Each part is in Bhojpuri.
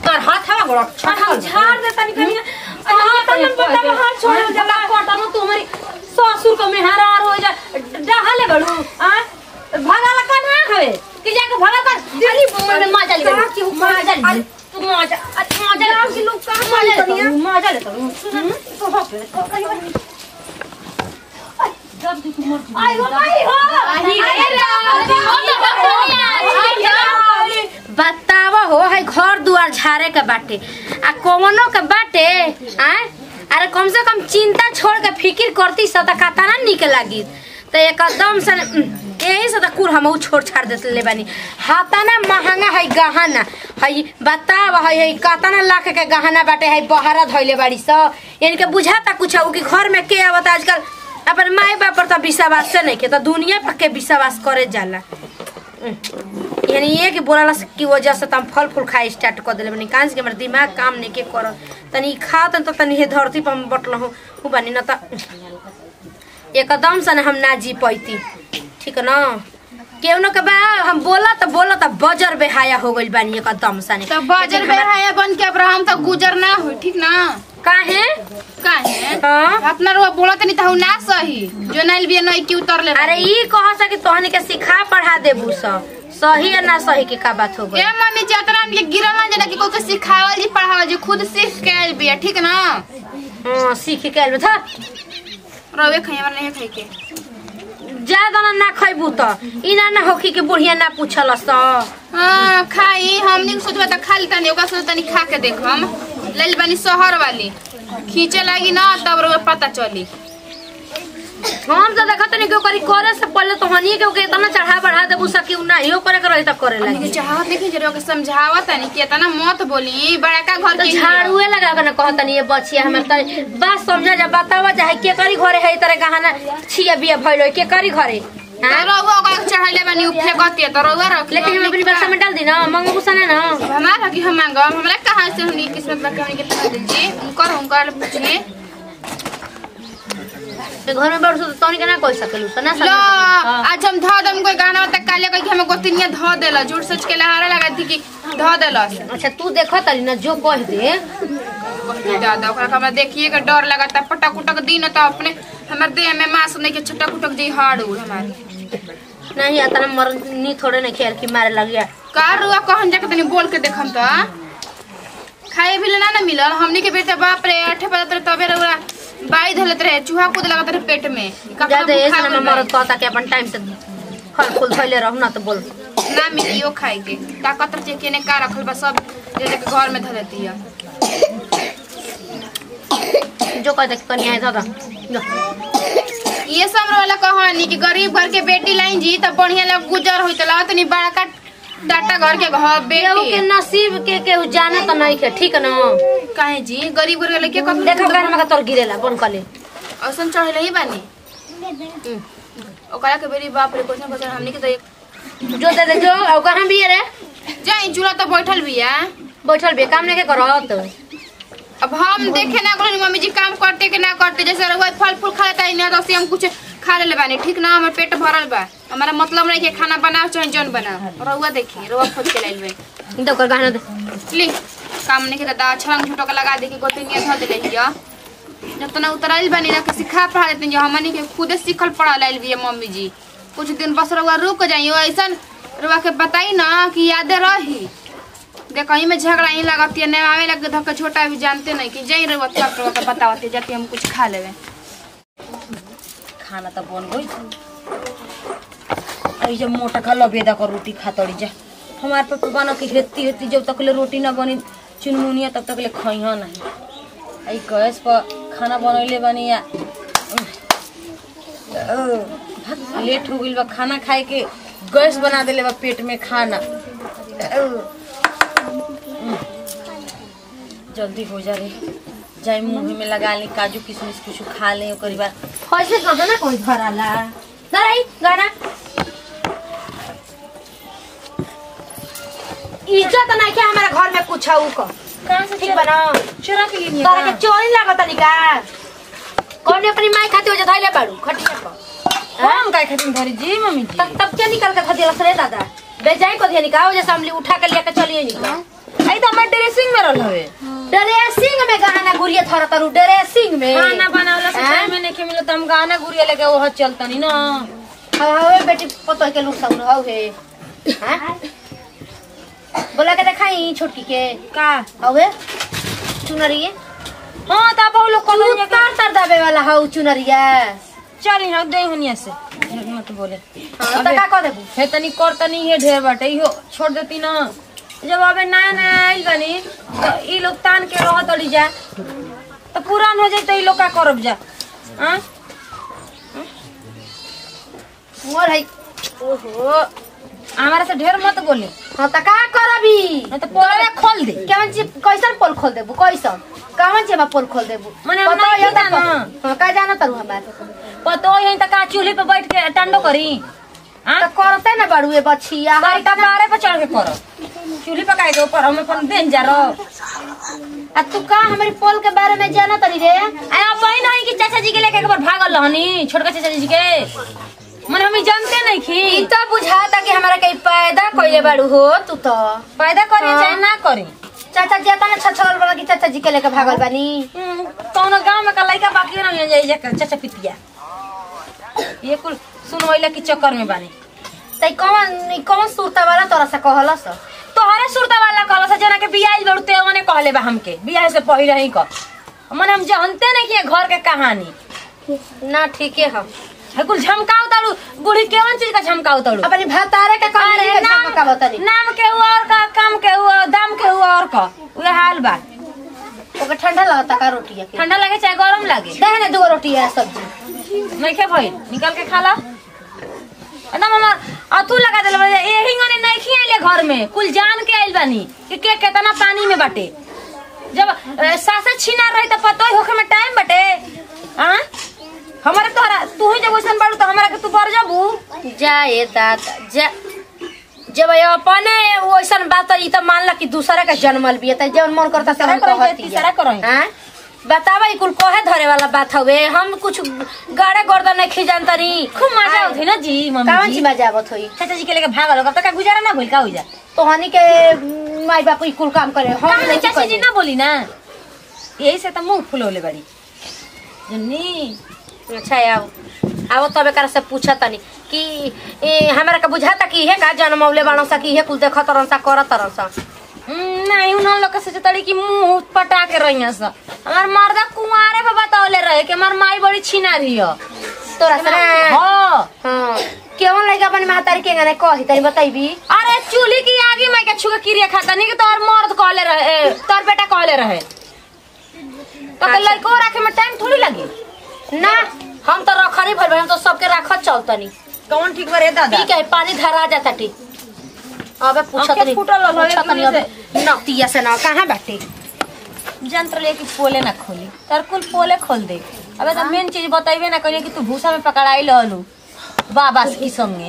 कर हाथ हवा गोड़ और हम झाड़ दे तनी कनी हां तनी बता हाथ छोड़ जला कोटा नु तुम्हारी ससुर को मेहरार हो जा डहले बड़ू आ भगाला का ना हवे कि जाके भगा कर अरे बोल मा चली गई मा चली तू मा जा मा जा कि लोग का मा जा मा जा ले तो हो पे जब तू मर आई हो भाई हो बतावा हो है घर दुआर झारे के बाटे आ कौनो के बाटे आय अरे कम से कम चिंता छोड़ के फिकिर करती सदा कता ना निक लागी तो एकदम से यही से तो कुर हम छोड़ छाड़ देते ले बानी हाथाना महंगा है गहना है बतावा है है कतना लाख के गहना बाटे है बहरा धइले बाड़ी स यानी के बुझाता कुछ कि घर में के आवत आजकल अपन माई बाप पर तो विश्वास से नहीं के तो दुनिया पर के विश्वास करे जाला यानी ये कि बोला की वजह से तम फल फूल खाए स्टार्ट कर दिले बनी कांच के हमर दिमाग काम नहीं के कर तनी खा तन तो तनी हे धरती पर हम बटल हो उ बनी न त एकदम से न हम ना जी पैती ठीक न केहनो के बा हम बोला त बोला त बजर बेहाया हो गइल बानी एकदम से तो बाजर बेहाया बन के अब हम तो गुजर ना हो ठीक ना काहे काहे हाँ अपना रुआ बोलत नहीं तो ना सही जो नाइल भी नहीं की उतरले अरे ई कह सके तोहनी के सिखा पढ़ा देबू स सही या ना सही के का बात हो ए गई मम्मी जतरा हमके गिरल ना जना कि कोई के सिखावल जी पढ़ावल जी खुद सीख के आइल बिया ठीक ना हां सीख के आइल था रवे खाई हमरा नहीं खाई के ज्यादा ना ना खैबू त ई ना ना होखी के बुढ़िया ना पूछल स हाँ खाई हमनी के सोचबा त खा ली तनी ओका सोच तनी खा के देख हम ले बानी शहर वाली खींचे लागी ना तब रउआ पता चली हम तो देखत नहीं कि ओकरी करे से पहले तो हनी के ओके इतना चढ़ा बढ़ा देबू सकी उ ना हियो करे के रही त करे हमनी लगी के चाहत देखी जरे ओके समझावा तनी कि इतना मत बोली बड़का घर तो के झाड़ुए लगा के ना कहत नहीं ये बचिया हमर त बात समझा जा बतावा चाहे के करी घरे है तरह गहना छिया बिया भइलो के करी घरे तो हाँ? रउआ ओका चढ़ाइले बानी उ फेकतिया तो रउआ रख लेकिन हम अपनी बक्सा में डाल दी ना मंगो गुस्सा ना ना हमारा की हम मांगो हमरा कहाँ से हमनी किस्मत बा के हमनी के तना दीजिए उनकर उनकर पूछिए ते घर में बैठ तो तोनी के ना कह सकेलू तो ना लो सकेलू आज हम ध दम कोई गाना तक काले कह के हमें गोतिनिया ध देला झूठ सच के लहारा लगा थी कि ध देला अच्छा तू देखत तली ना जो कह दे दादा ओकरा के हमरा देखिए के डर लगता पटक उटक दिन तो अपने हमर देह में मांस नहीं के छटक उटक जी हाड़ उड़ हमारी नहीं आता मर नी थोड़े नहीं खेल की मारे लग गया का रुआ कहन जाके तनी बोल के देखम तो खाए भी ना ना मिलल हमनी के बेटा बाप रे आठे बजे तक तबे रउआ बाई धलत रहे चूहा कूद लगत रहे पेट में कखनो ज्यादा ऐसा बुखार ना होइल मरद कहता कि अपन टाइम से फल फूल धइले रहू ना तो बोल ना मिलियो खाए के ताकत रहे केने का रखल बा सब जैसे के घर में धर देती है जो कहता कि कनिया है दादा लो। ये सब वाला कहानी कि गरीब घर के बेटी लाइन जी तब बढ़िया लग गुजर होई तला तनी बड़का टाटा घर के घर केहू के बेटी नसीब के केहू जाने तो नहीं के ठीक न काहे जी गरीब घर के लड़के कब देखो गान में का तोर गिरेला बन कले औसन चढ़ले ही बानी ओकरा के बेरी बाप रे क्वेश्चन क्वेश्चन हमनी के तो एक जो दे दे जो और कहां भी है रे जाई चूल्हा तो बैठल बिया बैठल बे काम नहीं के करत अब हम देखे ना बोले मम्मी जी काम करते के ना करते जैसे रहुआ फल फूल खा लेता है ना तो हम कुछ खा ले बानी ठीक ना हमर पेट भरल बा हमारा मतलब नहीं कि खाना बनाओ चाहे जौन बनाओ रहुआ देखी रहुआ खोज के लाइल बे दे कर गाना दे ली काम नहीं के दा छलंग झूठो के लगा दे के गोतिनिया धर दे हिया जब तना उतराइल बानी ना कि सिखा पढ़ा देते जो हमनी के खुदे सीखल पढ़ा लाइल भी मम्मी जी कुछ दिन बस रहुआ रुक जाइयो ऐसा रहुआ के बताई ना कि यादे रही देख कहीं में झगड़ा ही लगती है आवे लग धक्का छोटा भी जानते नहीं कि जई रहुआ क्या रहुआ के बतावते जाते हम कुछ खा लेवे खाना त बन गई आई जब मोटा खा लबेदा का रोटी खा तड़ी जा हमारे पापा बना के हेती हेती जब तक ले रोटी ना बनी चुनमुनिया तब तक ले खइहा नहीं आई गैस पर खाना बनैले बनी या ओ, भाग, लेट हो गइल बा खाना खाए के गैस बना देले बा पेट में खाना ओ, जल्दी हो जा रे जाए मुंह में लगा ली काजू किशमिश कुछ खा ले ओकरी बाद कैसे कहा ना कोई घर आला दराई गाना इज्जत नहीं के हमारे घर में कुछ है को कहाँ से ठीक बना चोरा के लिए तारा के चोरी लागत निका कौन अपनी माई खाती हो जा धइले बाड़ू खटिया पर हम काय खातिर धरी जी मम्मी जी तब तब क्या निकल के खदिया रे दादा बेजाई को दिया निका हो जैसे हमली उठा के लेके चलिए निका आई तो हमारे ड्रेसिंग ड्रेसिंग में रहल हवे ड्रेसिंग में गहना गुड़िया थोड़ा तरु ड्रेसिंग में खाना बनावला से हाँ? टाइम में नहीं मिलो त हम गाना गुड़िया लेके ओह चलतनी ना हवे बेटी पतो के लुक सब हौ हे हाँ? बोला के देखाई छोटकी के का हवे चुनरिए हां त अब लोग तू कल तर तर दबे वाला हौ चुनरिया चली हम दे हुनिया से मत बोले हाँ, त का कह देबू हे तनी कर तनी हे ढेर बाटे इहो छोड़ देती ना जब अबे नया नया आइल बनी तो ई लोग तान के रह तड़ी जा तो पुरान हो जाई तो ई लोग का करब जा हाँ मोर है ओहो हमारा से ढेर मत बोले हाँ त का करबी नहीं तो पोलवे खोल दे केवन चीज कैसन पोल खोल देबू कैसन कवन चीज में पोल खोल देबू मने हम पता नहीं है जाना। हाँ का जाना तरु हमार पतो यही तक का चूल्हे पे बैठ के टंडो करी हाँ त करते ना बड़ुए बछिया करी तब बारे पे चढ़ के करो चूल्हे पकाए दो पर हम अपन देन जा रहो आ तू का हमारी पोल के बारे में जाना तरी रे अरे अब वही नहीं कि चाचा जी के लेके एक बार भागल रहनी छोटका चाचा जी के मन हम ई जानते नहीं ई खी तो बुझाता कि हमारा कहीं पैदा कइले बाड़ू हो तू तो पैदा करी हाँ। चाहे ना करी चाचा जी तना छछल वाला कि चाचा जी के लेके भागल बानी हम्म, कौनो गांव में का लड़का बाकी नहीं जाई जा चाचा पितिया ये कुल सुनवैला के चक्कर में बानी तई कौन ई कौन सुरता वाला तोरा से कहलस तोहरे सुरता वाला कहला से जना के बियाह बड़ते ओने कहले बा हमके बियाह से पहिले ही क मन हम जानते नहीं कि ये घर के कहानी ना ठीके हम है कुल झमकाव तालू बूढ़ी केवन चीज का झमकाव तालू अपनी भतारे के कहानी अरे है नाम का बतानी नाम के हुआ और का काम के हुआ दाम के हुआ और का उहे हाल बा ओके ठंडा लगता का रोटिया के ठंडा लगे चाहे गरम लगे दे ने दो रोटी है सब्जी नहीं खे भइल निकाल के खा ला एकदम हमार अथू लगा दिल बा यही गने नहीं खियाइले घर में कुल जान के आइल बानी कि के केतना पानी में बाटे जब अ, सासे छीना रही तो पतो ही होखे में टाइम बाटे हां हमारे तोहरा तू ही जब वैसन बाड़ू तो हमरा के तू बर जाबू जाए दादा जा जब ये अपने वैसन बात ई तो मान ला कि दूसरा का जन्मल भी है त जब मन करता से हम तीसरा करही, कहती तीसरा करही। हां बतावा ई कुल कहे धरे वाला बात हवे हम कुछ गाड़े गर्दन नहीं खिजान तनी खूब मजा आउथे ना जी कावन मम्मी जी जी मजा आवत होई चाचा जी के लेके भागल कब तक गुजारा ना भइल का हो जा तो हनी के माई बाप ई कुल काम करे हम कहाँ नहीं चाची जी करी ना बोली ना यही से तो मुंह फुलौले बड़ी जन्नी अच्छा आओ आओ तबे कर से पूछा तनी कि ए, हमरा के बुझाता कि हे का जन्मौले बाणो सा कि हे कुल देखत तरन सा करत तरन सा हम्म, नहीं उन्होंने लोग से तड़ी की मुंह पटा के रही सा हमार मर्दा कुंवारे पे बतौले रहे कि हमार माई बड़ी छीना रही है तोरा से ना हाँ हां केवन लइका अपनी महतारी के गाने कही तनी बताइबी अरे चूल्ही की आगे मैं के छुके किरिया खाता नहीं कि तोर मर्द कहले रहे ए, तोर बेटा कहले रहे तो के लड़को रखे में टाइम थोड़ी लगी ना हम तो रखरी भर हम तो सबके राखत चलतनी कौन ठीक बरे दादा ठीक है पानी धरा जाता टी अबे पूछत आंखें नहीं फूटल रहल है पूछत नहीं एकदम अबे नतिया से ना कहां बाटे जंत्र लेके पोले ना खोली तर कुल पोले खोल दे अबे तो मेन चीज बताइबे ना करिए कि तू भूसा में पकड़ाई लहलू बाबा की संगे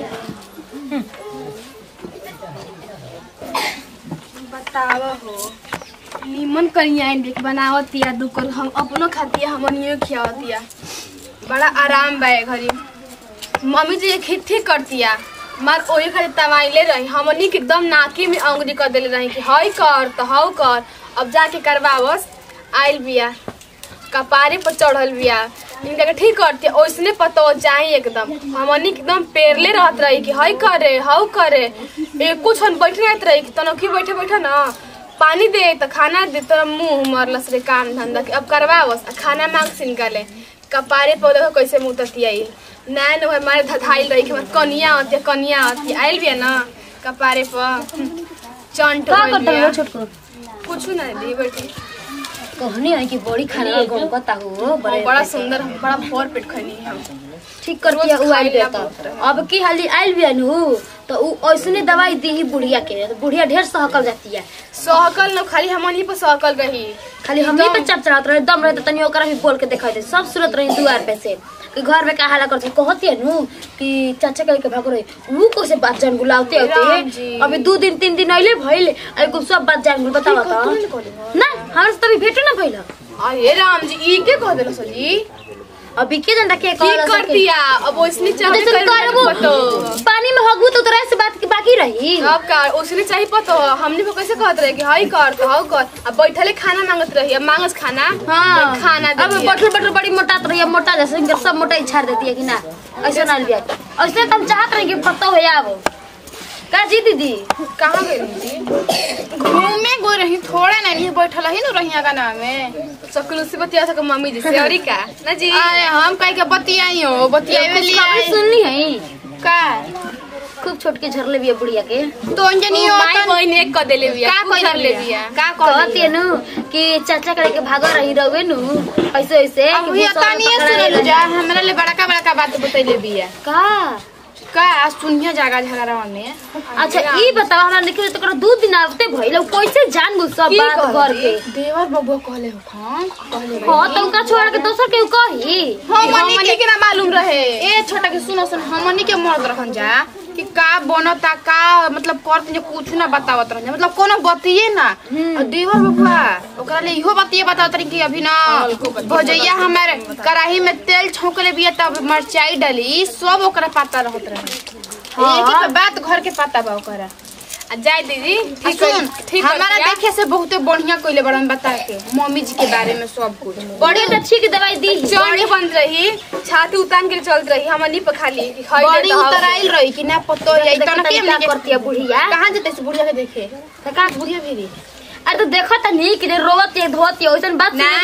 बतावा हो निमन करिया आइन देख बनावतिया दुकर हम अपनो खातिया हमनियो खियावतिया बड़ा आराम बा ए घरी मम्मी जी खेती करतिया मार ओही खाली तमाइले रही हमनी के एकदम नाकी में अंगुरी कर देले रही कि हई कर तो हऊ कर अब जाके करवावस आइल बिया कपारे पर चढ़ल बिया इनका के ठीक करती ओइसने पतो जाई एकदम हमनी के एकदम पेरले रहत रही कि हई करे हऊ करे एक कुछ हम बैठे रहत रही कि तनखी बैठे बैठे ना पानी दे तो खाना दे तो मुंह मरलस रे काम धंधा के अब करवावस आ खाना मांग से निकाले कपारे पर देखो कैसे मुंह ततियाई नया न हमारे धधाइल रही कि हमारे कनिया आती कनिया आती आइल बिया ना कपारे पर चंट का होइल करता बिया। हो छोटको कुछ ना दी बैठी कहनी है कि बड़ी खाना गम पता हो बड़े बड़ा सुंदर बड़ा भोर पेट खनी हम ठीक कर दिया रोज उ आइल खाइला बेटा बहुत रहे। अब की हाली आइल बिया नु तो उ ऐसने दवाई दी बुढ़िया के तो बुढ़िया ढेर सहकल जाती है सहकल न खाली हमनी पर सहकल रही खाली हमही पे चपचरात रहे दम रहे तो तनी ओकरा भी बोल के देखा दे सब सूरत रही दुआर पे से कि घर में का हाला करती कहती है नु कि चाचा कह के भागो रही ऊ को से बात जान बुलाते राम जी। होते अभी दो दिन तीन दिन अइले भइल एगो सब बात जान बुल बतावा तो ना हमर से तभी भेटो ना भइल अरे राम जी ई के कह देलो सजी अभी के जनता के ठीक कहल कर सके दिया अब ओसने तो चाहे जैसे करबो पानी में हगबू तो तोरा से बात के बाकी रही अब का ओसने चाहिए पतो हमने को कैसे कहत रहे कि हई कर तो हौ कर अब बैठले खाना मांगत रही अब मांगस खाना हाँ खाना दे अब दिया। बटल बटल बड़ी मोटा तो रही मोटा जैसे इनकर सब मोटा ही छाड़ देती है कि ना ऐसे ना लिया ऐसे तो हम चाहत रहे कि पत्ता हो जाओ का जी दीदी कहाँ गई जी घूमे गो रही थोड़ा ना नहीं बैठल ही न रही का नाम में सकल से बतिया सक मम्मी जी से और का ना जी अरे हम कह के बतियाई हो बतियाई में कुछ लिया खबर सुननी है का खूब छोट के झरले भी है बुढ़िया के तो अंजनी हो माई बहन एक कर देले बिया का कर ले बिया का कहती है नु कि चाचा करे के भागा रही रहे नु ऐसे ऐसे अब कि भैया भूसा तनिए पकड़ा सुन ले जा हमरा ले बड़का बड़का बात बतैले बिया का का आज सुनिया जागा झगड़ा में अच्छा ई बताओ हमरा देखियो तो कर दू दिन आवते भइल कैसे जान गु सब बात घर के देवर बबुआ कहले हो खान कहले हां तो उनका छोड़ के दोसर के कही हमनी के ना मालूम रहे ए छोटा के सुनो सुन हमनी के मर्द रखन जा कि का बनता का मतलब करत जे कुछ ना बतावत रह मतलब कोनो बतिए ना और देवर बबुआ ओकरा ले इहो बतिए बतावत रही कि अभी ना भौजैया हमारे कढ़ाई में तेल छौंकले बिया तब मरचाई डाली सब ओकरा पता रहत रहे एक ही तो बात घर के पता बा ओकरा आ जाए दीदी ठीक ठीक सुन ठीक हमारा देखे से बहुते बढ़िया कइले बड़न बता के मम्मी जी के बारे में सब कुछ बड़ी तो ठीक दवाई दी बड़ी बन रही छाती उतान के चलत रही हमनी पे खाली कि खाई बड़ी उतराइल रही कि ना पतो है तो इतना के क्या करती है बुढ़िया कहाँ जते से बुढ़िया के देखे तो का बुढ़िया भी अरे तो देखो त नहीं कि रोवत है धोत है ओइसन बात ना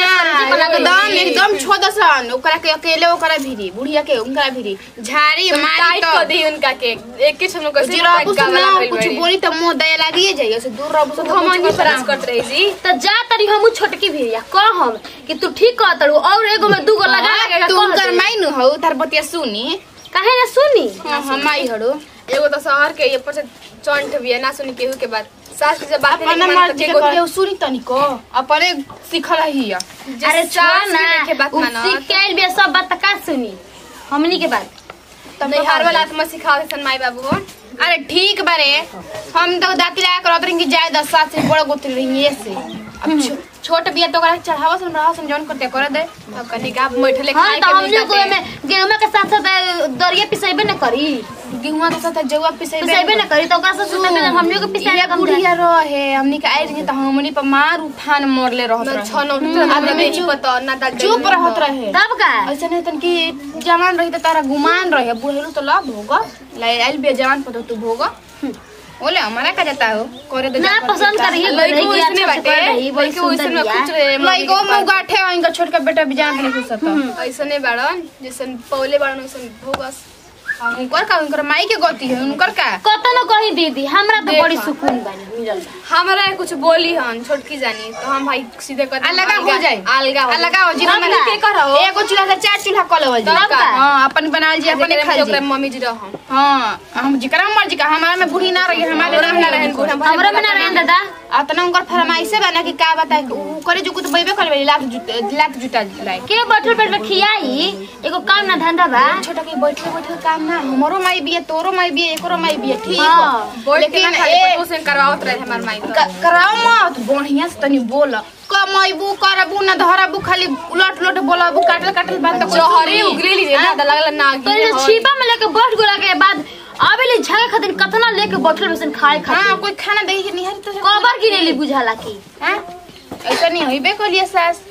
एकदम एकदम छोदसन ओकरा के अकेले ओकरा भिरी बुढ़िया के उनकरा भिरी झाड़ी मारी टाइट तो कर दी उनका के एक के हम कैसे जी रहबू से ना कुछ बोली तो मुंह दया लागिए जाइए से दूर रहबू से तो हमनी कुछ परास कर करत रही जी तो जा तरी हमू छोटकी भी या कह हम कि तू ठीक कह तड़ू और एगो में दूगो लगा लगा तू कर माई नु हो तार बतिया सुनी काहे ना सुनी हम माई हड़ो एगो तो शहर के ये पर से चंट भी है ना सुनी केहू के बात सास के जब बात अपना मर्जी के कोई सुनी तनिको अपने सिखल ही अरे छोड़ ना के बात उ मानो सीख के आइल बे सब बात का सुनी हमनी के बात नहीं हर वाला आत्मा सिखावे सन माई बाबू हो अरे ठीक बारे हम तो दाती लगा करत रही कि जाए दस साल से बड़ा गोत्र रही ये से अब छो- छोट बिया तो ओकरा चढ़ावा सन रहा सन जौन करते कर दे अब कनी का बैठले हां खाए तो के हम लोग मिलते में गेहूं के साथ साथ दरिया पिसेबे न करी गेहुआ के साथ जौआ पिसे पिसेबे न करी तो ओकरा से सुते के हम लोग के पिसाया ये कम बुढ़िया रहे हमनी के आई रही तो हमनी पर मार उफान मरले रहत मैं रहे छन उठ अब नहीं पता ना दा चुप रहत रहे तब का ऐसे नहीं तन कि जवान रही तो तारा गुमान रहे बुढ़ेलू तो ला भोगा लाई आइल बे जवान पर तो तू भोगा बोले हमारा का जाता हो करे दे ना जा कर पसंद देता। करी लइको कि इसने अच्छा से बाटे कर रही बड़ी लइको सुंदर इसने बिया कुछ रे लइको मुंह गाठे हो इनका छोटका बेटा भी जान नहीं घुसता ऐसने बाड़न जैसन पौले बाड़न वैसन भोगस उनकर का उनकर माई के गति है उनकर का कतो न कही दीदी हमरा तो देखा। बड़ी सुकून बानी मिलल बा हमारा कुछ बोली हन छोटकी जानी तो हम भाई सीधे कहते हैं, अलगा हो अलगा- जाए अलगा हो अलगा हो जीवन तब में का? के करो एगो चूल्हा से चार चूल्हा कर लेवल जी तब का? हां अपन बनाल जी अपने खा ओकरा जी मम्मी जी रहम हां हम जिकरा मर्जी का हमारा में बूढ़ी ना रही हमारे नाम ना रहे बूढ़ा हमरा में ना रहन दादा अतना उनकर फरमाइशे बना कि का बताए उ करे जो कुछ बैबे करबे लात जुटा लात जुटा लाए के बैठल बैठल खियाई एगो काम ना धंधा बा छोटा के बैठे बैठे काम ना हमरो माई बिया तोरो माई बिया एकरो माई बिया ठीक हाँ, बा। बोल के ना लेकिन खाली ए पतो से करवावत रहे हमार माई तो। क- कराओ मत बढ़िया से तनी बोल कमैबू करबू ना धरबू खाली उलट उलट बोलबू काटल काटल बात तो कोई जहरी सुनी। उगली ली ना लगला ना तो ये छिपा में लेके बैठ गोला के बाद आबे ले झगे खातिर कतना लेके बैठल बसन खाए हाँ खातिर कोई खाना देही के निहारी तो कबर गिरेली बुझाला की हाँ ऐसा नहीं होइबे कलिए सास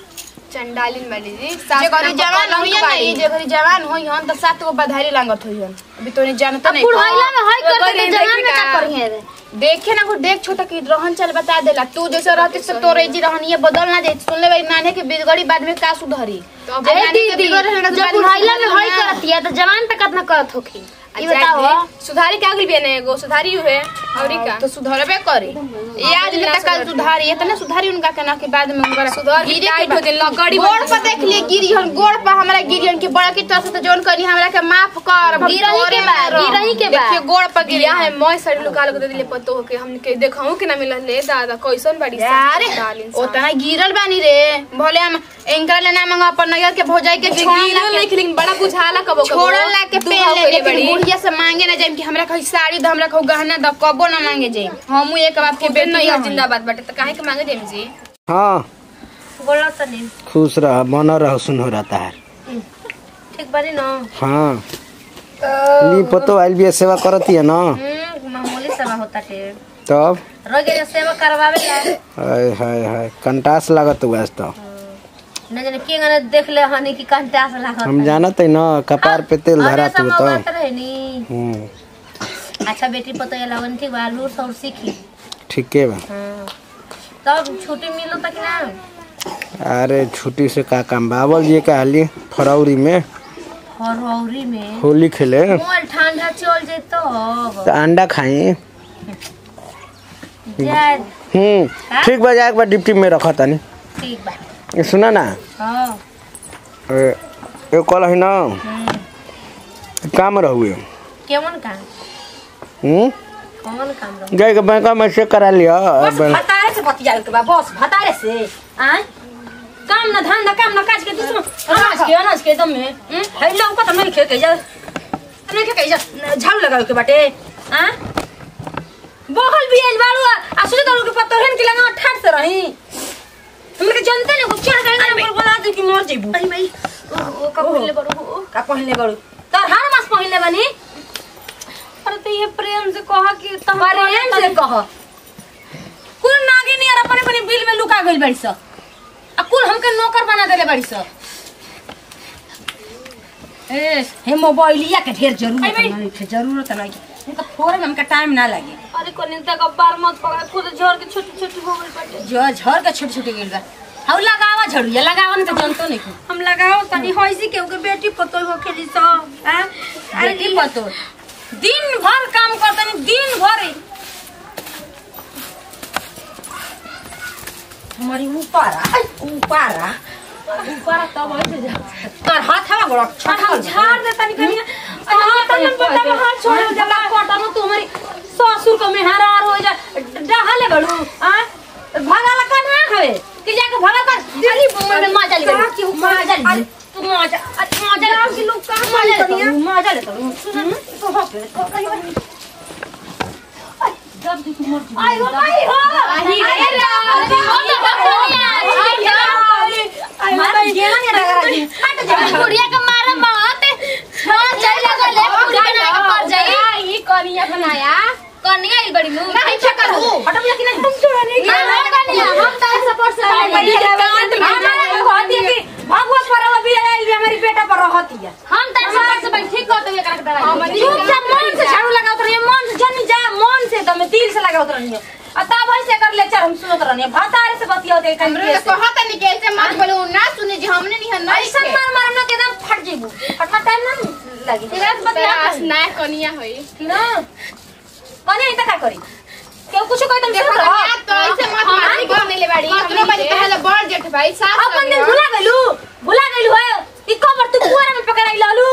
चंडालिन वाली जी जे सास घरी नाम जवान पकड़म होइए के ना बाड़ी। ई जे घरी जवान होई हन त सात गो बधारी लांगत होई हन अभी तो नहीं जानत नहीं बुढ़ाइला में हाय तो करते गरीब जवान में देखी का का? करिए रे देखे ना को देख छोटा की रहन चल बता देला तू जैसे रहती से तोरे जी रहन ये बदल ना जाए सुन ले भाई नाने के बिगड़ी बाद में का सुधरी तो अब अरे नानी के दीदी बिगड़ रहना के जब बाद में बुढ़ाइला में सुधरना। हाय करती है तो जवान पे कितना करत होखी ई जाए बताओ दे। सुधारी क्या गई बेने एगो सुधारी हुए और का तो सुधरबे करे ये आज में तक कल सुधारी इतना सुधारी उनका कहना के बाद में उनका सुधार के टाइट हो दिन लगड़ी गोड़ पर देख लिए गिरी हन गोड़ पर हमरा गिरी हन कि बड़ा की तरह से तो जोन करी हमरा के माफ कर हम गिरही के तोरे बा, में रह। गिरही के बा। देखिए गोड़ पर गिरी गिरिया है है मोय साड़ी लुका लुका दे दिले पतो हो के हम के देखहु के ना मिलल ले दादा कैसन बड़ी यार डालिन उतना गिरल बानी रे भले हम एंकर ले ना मंगा अपन नगर के भौजाई के छोड़ ला के लेकिन बड़ा बुझाला कबो कबो छोड़ ला के दुहा पहन ले होइले लेकिन बड़ी। बुढ़िया से मांगे ना जाए कि हमरा कहीं साड़ी द हमरा कहीं गहना द कबो ना मांगे जाए हमू एक बाप के के बेटी नहीं हन। जिंदाबाद बाटे त काहे के मांगे देम जी हाँ बोला तनी खुश रह बना रह सुन हो रहता है ठीक बानी न हाँ ली पतो आइल भी सेवा करती है ना हम्म मामूली सेवा होता टे तब रोज के सेवा करवावे ला हाय हाय हाय कंटास लागत हुआ तो न जाने के गने देख ले हनी की कंटा से लागत हम जानत है ना कपार पे तेल धरा तू तो रहे नी हम्म अच्छा बेटी पतो ये लगन ठीक बा लूर सौर सीखी ठीके बा हाँ। तब छुट्टी मिलो तक ना अरे छुट्टी से का काम बावल जी का हाली फरवरी में फरवरी में होली खेले मोल ठंडा चल जाए तो तो अंडा खाई जाए हम्म ठीक बा जाए एक बार डिप्टी में रखा तानी ठीक बा ये सुना ना हाँ ए, ये कल है ना काम रहुए केमन काम हम्म कौन काम रहो जाए के बैंक में चेक करा लिया बस अब भतारे से बतिया के बा बस भतारे से आय काम न धंधा काम न काज के तू अनाज के अनाज के दम में हम्म? है लौका त नहीं खे के जा नहीं खे के जा झाड़ू लगावे के बाटे आ बहल भी आइल बाड़ू आ सुने तो के पत्थर हन के लगा ठाट से रही हमरे के जनते ने को चढ़ गए ना पर बोला दे कि मर जेबू अरे भाई ओ का पहले बड़ो का पहनले बाड़ू तोर हर मास पहनले बानी अरे तो ये प्रेम से कहा कि तुम प्रेम से कह कुल नागिनी और अपने अपने बिल में लुका गइल बाड़ी स आ कुल हमके नौकर बना देले बाड़ी स ए हे मोबाइलिया के ढेर जरूरत नहीं है जरूरत नहीं उनका फोरे में हमका टाइम ना लगे अरे कोनिता का बार मत पकड़ खुद झड़ के छोटी छोटी हो गई बाटे जो झर के छोटे छोटे गइल बा हाउ लगावा झड़िया लगावा न त जनतो नहीं को हम लगाओ तनी होइसी के ओके बेटी पतोय हो खेली सो हैं अरे बेटी पतो दिन भर काम करतनी दिन भर हमारी ऊपरा ऊपरा ऊपरा तब ऐसे जा तोर हाथ हवा गोड़ छठा झाड़ दे तनी कनिया अरे हां तनी पता हाथ छोड़ जला कोटा में तुम्हारी ससुर को मेहरार हो जा डहाले बड़ू हैं भगाला का ना हवे कि जाके भगा कर दिल्ली मुंबई में मजा ले का की मजा ले तू मजा अरे मजा ले की लोग का मजा ले तू, मजा ले तू सुन तो हो गए तो कहीं जब तू मर जी आई हो भाई हो आई अरे रे, अरे आई मार गेला नहीं लगा रही हट जा बुढ़िया के मारे मत हां चल लगा ले बुढ़िया बना के पर जाई ई कनिया बनाया कनिया ई बड़ी मुंह नहीं छकर हूं हटम या कि नहीं तुम छोड़ा नहीं हां कनिया हम तारे सपोर्ट से बड़ी कांड में हमारे कहती है कि भगवा परवा भी आई भी हमारी बेटा पर रहती है हम तारे सपोर्ट से बैठ ठीक करते हुए करके डराई चुपचाप मन से झाड़ू लगावत रही मन से जनी जा मन से दम दिल से लगावत रही आ तब ऐसे कर ले चल हम सुनत रही भातारे से बतिया दे कहीं हमरे तो कहत नहीं कि ऐसे मत बोलो ना सुने जी हमने नहीं है नहीं ऐसा मार मार ना के एकदम फट जेबू फटना टाइम ना लगी तेरा से बतिया बस ना कनिया होई ना कने इतना का करी केहू कुछ कोई तुम देखो सुन ना रहो तो ऐसे मत मारी बोलने ले बाड़ी कतरो बजे पहले बड़ जेठ भाई साथ अपन दिन भुला गइलू भुला गइलू है ई कबर तू कुआरा में पकड़ाई लालू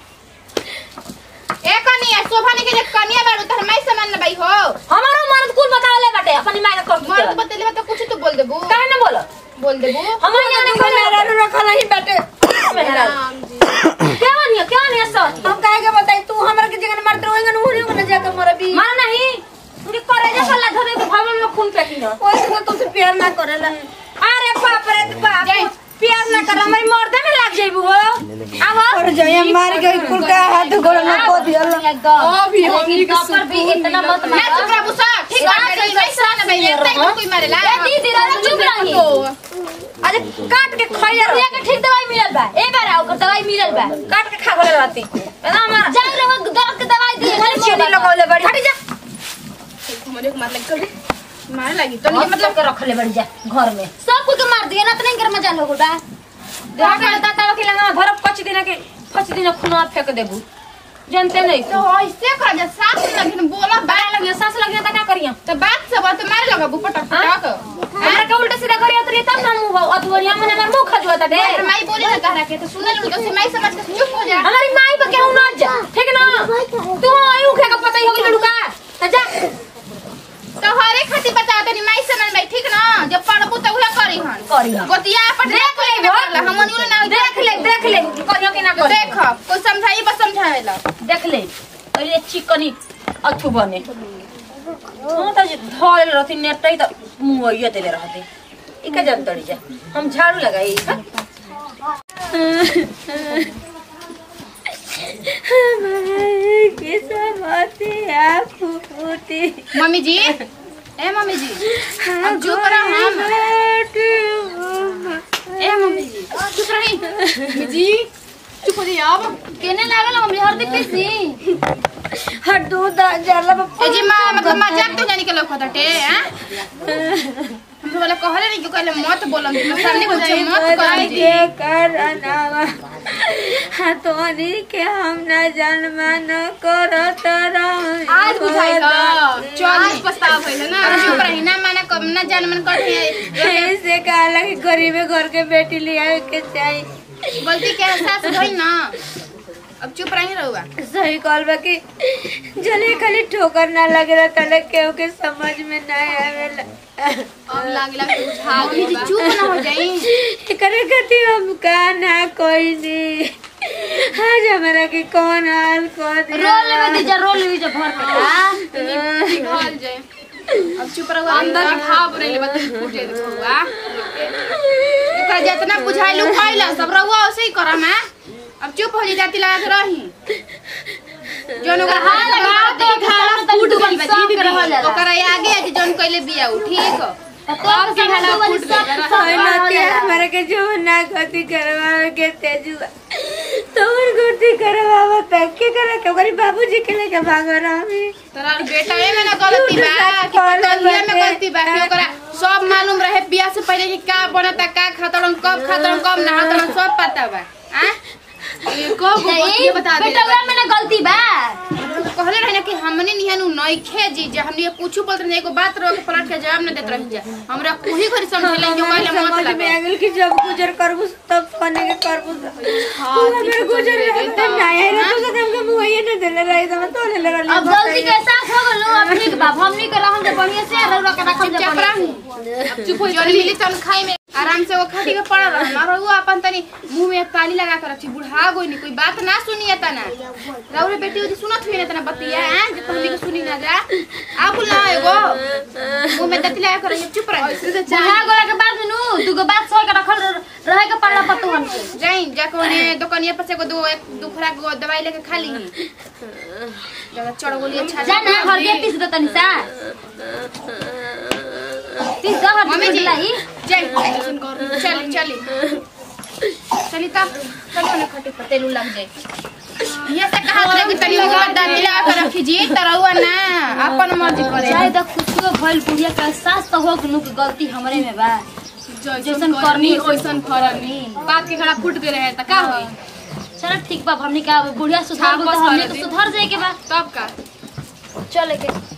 ए कनिया शोभा ने के जे कनिया बाड़ू त हमाई सामान न भाई हो हमारो मर्द कुल बतावले बाटे अपनी माई का मर्द कर बतेले तो कुछ तो बोल देबू काहे ना बोलो बोल देबू हमारे यहाँ देखो मेरा रखा नहीं बेटे मेरा राम जी क्या नहीं क्या नहीं ऐसा हम काहे के बताई तू हमरा के जगह मरते होएगा न होरी न जाकर मर भी मार नहीं तुझे करे जा सल्ला धरे के भवन में खून फेंकी ना कोई से तुझसे प्यार ना करेला अरे बाप रे बाप प्यार ना कर हमारी मर्दे में लग जाइबू हो आवा और जाए मार के कुल का हाथ गोड़ में को दिया एकदम अभी हमनी के पर भी इतना मत ना मार चुप रह बुसा ठीक है मेरी वैसा न भाई एक टाइम कोई मारेला ए दीदी रे चुप रही अरे काट के खइया रे के ठीक दवाई मिलल बा ए बार आओ कर दवाई मिलल बा काट के खा गले रहती ना मार जा रे वो दवा के दवाई दी अरे चीनी लगावले बड़ी हट जा हमरे को मार लग कर मारे लगी तो तो ये मतलब के रखले बड़ी जा घर में सब कुछ के मार दिए ना तो नहीं घर में जा लोग बा देख के ताता के लगा धर पच दिन के पच दिन खुना फेंक देबू जानते नहीं तो ऐसे कर जा सास लगिन बोला बाय लगे सांस लगे त का करिया तो बात सब तो मारे लगा बुपट टक हमरा के उल्टा सीधा करिया तो तब ना मुंह अतवरिया में हमर मुंह खजुआ ता दे और माई बोले ना कह रहा के तो सुनल तो से माई समझ के चुप हो जा हमारी माई पे केहू ना जा ठीक ना तू आयु खे का पता ही होगी लड़का त जा तो हरे खाती बता तनी माई समझ में ठीक ना जब पढ़बू तो उहे करी हन करी हन। गोतिया पर देख ले हम यूं ना देख ले देख ले करियो के ना कर देख कोई समझाई बस समझावेला देख ले पहिले चिकनी अथु बने हम त धल रहती नेटै त मुंह ये देले रहते इका जन तड़ी जा हम झाड़ू लगाई के समझते आप फूटी मम्मी जी ए मम्मी जी अब चुप रह हम ए मम्मी जी चुप रही मम्मी जी चुप हो जाइए अब केने लागल मम्मी हरदी पीसी हर दूध जला ए जी माँ मतलब मजाक तो जानी के लोग होता टे हैं हम तो वाला कहले नहीं कि कहले मत बोलम जी सामने कुछ मत कहम जी के करनावा हतोनी के हम न जन्मा न करत रह आज बुझाई का चल पछतावा भइल ना अब चुप रही ना माना कम ना जान मन कर ऐसे कहला कि गरीबे घर के बेटी लिया के चाहिए गलती के एहसास भइल ना अब चुप रही रहुआ सही कहल बा कि जले खाली ठोकर ना लगे तले केहू के समझ में ना आवेला अब लागला कि बुझा गई जी चुप ना हो जाई एकरे खातिर हम का ना कोई नहीं आज हमारा के कौन हाल कर रोल में दीजा रोल में दीजा भर के का पिघल जाए अब चुप रहुआ अंदर के भाव बनेले बत फूट जाए रहुआ ओकरा जितना बुझाइलू खइला सब रहुआ वैसे ही करम है अब चुप हो जाई जाती लगा के रही जोन ओकर हाथ लगा तो खाला फूट गइल बा दीदी ओकरा आगे आज जोन कइले बिया उ ठीक अब के खाला फूट गइल हमारे के जो ना गति करवावे के तेजुआ तोर गति करवावा तक के करे के ओकरी बाबूजी के लेके भागो रही तोरा बेटा में ना गलती बा कि तोरिया में गलती बा कि ओकरा सब मालूम रहे बियाह से पहले कि का बनता का खातरन कब खातरन कब ना खातरन सब पता बा हैं ये कब ये बता दे बेटा में ना गलती बा कहले रहे ना कि हमने निहन उ नइखे जी जे हमने कुछ बोलत नहीं एगो बात रो के पलट के जवाब न देत रही जा हमरा कोही घरी समझले जो कहले मत समझ में लगे आ गेल कि जब गुजर करबू तब सोने के करबू हां अगर गुजर रहता ना आए ना तो हमके मुहैया न देले रही तो तो ले रहल अब गलती के एहसास हो गलो अब ठीक बा हमनी के रहम जे बढ़िया से रौरा के रखम जे चुप बढ़िया रही से। अब चुप हो जा मिली तन खाई में आराम से वो खटी पे पड़ा रहा मारो वो अपन तनी मुंह में ताली लगा कर रखी बुढ़ा गोई नहीं कोई बात ना सुनिए तना राउरे बेटी उदी सुनत हुई ना तना बतिया हैं जे तुमनी के सुनी ना जा आ बोल ना एगो मुंह में तती लगा कर रही चुप रही बुढ़ा गोला के बाद नु दुगो बात सह के रखल रहे के पड़ला पतुहन के जाई जाके ओने दुकानिया पर से एगो दो एक दो खुराक गो दवाई लेके खा ली जरा चढ़ गोली अच्छा जा ना हर के पीस दो तनी सा पीस दो हर मम्मी के जी लाई चल चली चली चली तब चलो ना खटे पर तेलू लग जाए ये से कहा था कि तनी मुंह में दांती लगा कर रखी जी तरहुआ ना अपन मर्जी करे चाहे तो खुशबू भइल बुढ़िया के एहसास तो हो नु की गलती हमरे में बा जैसन करनी ओइसन फरनी बात के खड़ा फूट गए रहे त का होई चलो ठीक बा हमनी का बुढ़िया सुधार हाँ, बोल बस तो हमनी वाले तो दिन। सुधार जाए के बा तब का चले के